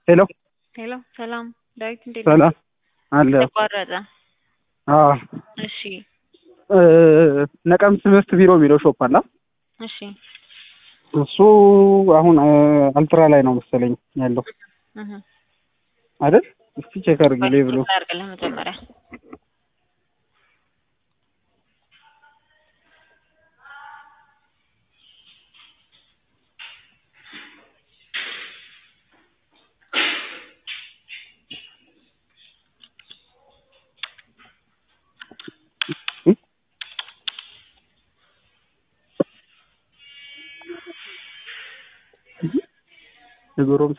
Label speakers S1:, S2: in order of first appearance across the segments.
S1: ሄሎ
S2: ሄሎ ሰላም ዳዊት እንዴት
S1: ሰላም አለ
S2: ተቋረጠ።
S1: አዎ
S2: እሺ
S1: እ ነቀምት ትምህርት ቢሮ የሚለው ሾፕ አለ
S2: እሺ
S1: እሱ አሁን እ አልትራ ላይ ነው መሰለኝ ያለው
S2: እህ
S1: አይደል እስቲ ቼክ አድርግልኝ ብሎ
S2: አድርግልህ መጀመሪያ
S1: የጎረምሳ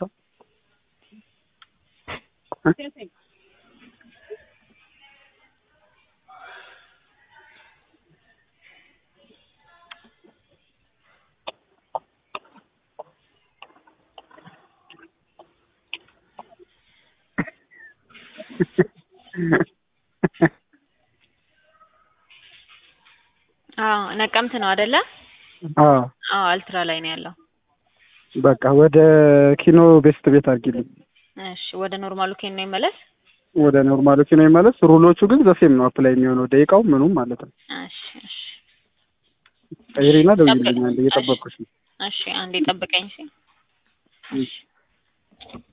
S2: አዎ ነቀምት ነው አይደለ?
S1: አዎ
S2: አዎ አልትራ ላይ ነው ያለው።
S1: በቃ ወደ ኪኖ ቤስት ቤት አድርጊልኝ።
S2: እሺ ወደ ኖርማሉ ኬን ነው ይመለስ።
S1: ወደ ኖርማሉ ኪኖ ይመለስ። ሩሎቹ ግን ዘሴም ነው አፕላይ የሚሆነው ደቂቃው ምኑም ማለት ነው።
S2: እሺ እሺ
S1: ቀይሪና ደውይልኝ አንዴ እየጠበቅኩሽ ነው።
S2: እሺ አንዴ ጠብቀኝ እሺ።
S1: እሺ